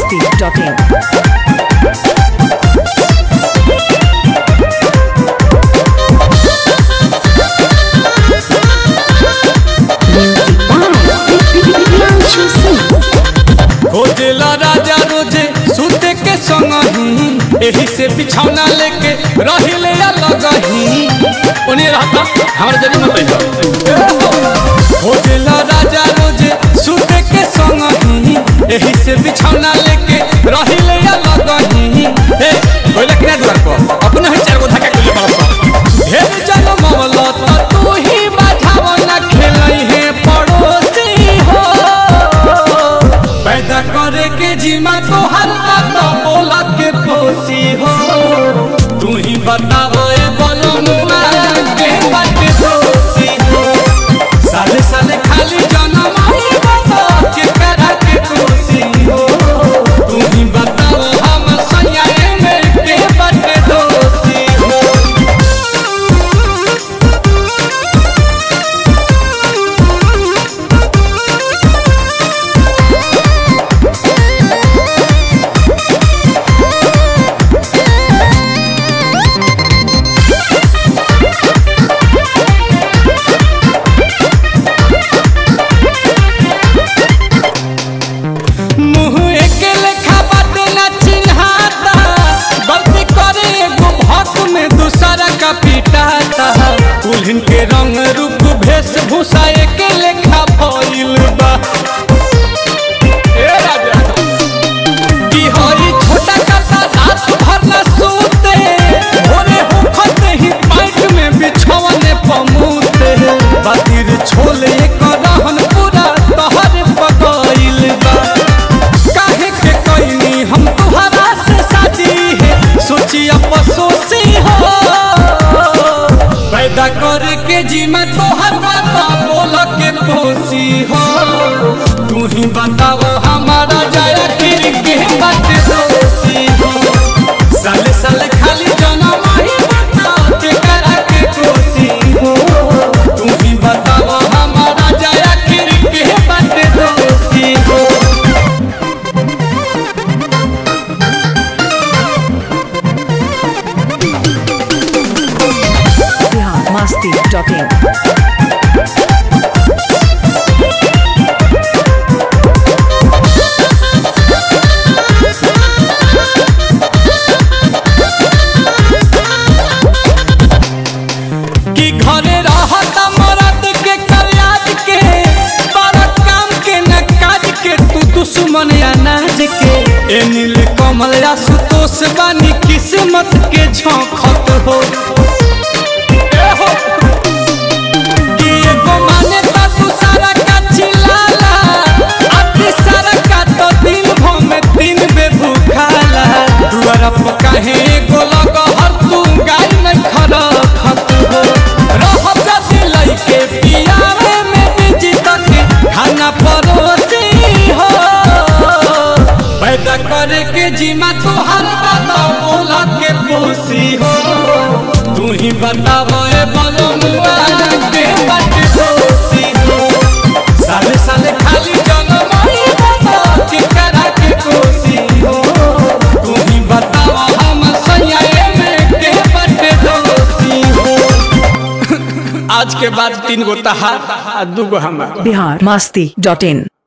biharmasti.in Music by Bianchi Singh. खोजेला राजा रोजे सुते के संग ही एही से बिछौना लेके रहिले अलग ही उन्हें रहता हमारा जन्म मत खोजेला राजा रोजे सुते के संग ही एही से बिछौना लेके रहिले अलग ही ए कोई लखना द्वार पर अपने ही चार गो धक्का के लिए पड़ता ढेर जन्म मवला त तू ही बाझाव ना खेलई है पड़ोसी हो पैदा करे के जीमा तो हर बात बोला के पोसी हो तू ही बताओ ए बोलो मुआ के बात दोषी हो साले साले खाली जन्म आई बाबा के करा के दोषी हो तू ही बताओ हम सैया में के बात दोषी हो मुँह एके लेखा बाटे ना चिन्हाता गलती करे एगो भक्त में दूसरा का पिटाता दुल्हन के रंग रूप वेशभूषा एके लेखा भइल बा ए राजा की हई छोटा काता रात भर न सोते भोरे होखत ही पाइट में बिछौने पमूते बातिर छोले कर रहन पूरा तहर पकइल बा काहे के कइनी हम तुहरा से शादी है सोची अफसोसी हो पैदा करे के जीमा तोहर बात बोल के पोसी हो तू ही बताओ हमारा जाया फिर के बात दोषी हो साले साले खाली जनम ही बता के करा के दोषी हो तू ही बताओ हमारा जाया फिर के बात दोषी हो biharmasti.in कि घरे रहता मरद के कल्याज के बड़ा काम के न काज के तू दुश्मन अनाज के ए नील कमल या सुतोष बानी किस्मत के झोंखत हो ए हो कि एगो माने ता तू सारा का चिल्लाला अति सारा का तो दिन भर में तीन बे भूखाला दुआरा पर काहे एगो लग हर तू गाय नहीं खड़ा खत हो रहब जाति लइके पियावे में बिजी तक खाना परोसी हो पैदा करे के जीमा तोहर बात बोला के पोसी हो तू ही बताओ ए बोलो मुआ के बात दोषी हो साले साले खाली जनम ही बता के करा के कोसी हो तू ही बताओ हम सैया में के बात दोषी हो आज के बाद तीन गो तहार आ दू गो हमार biharmasti.in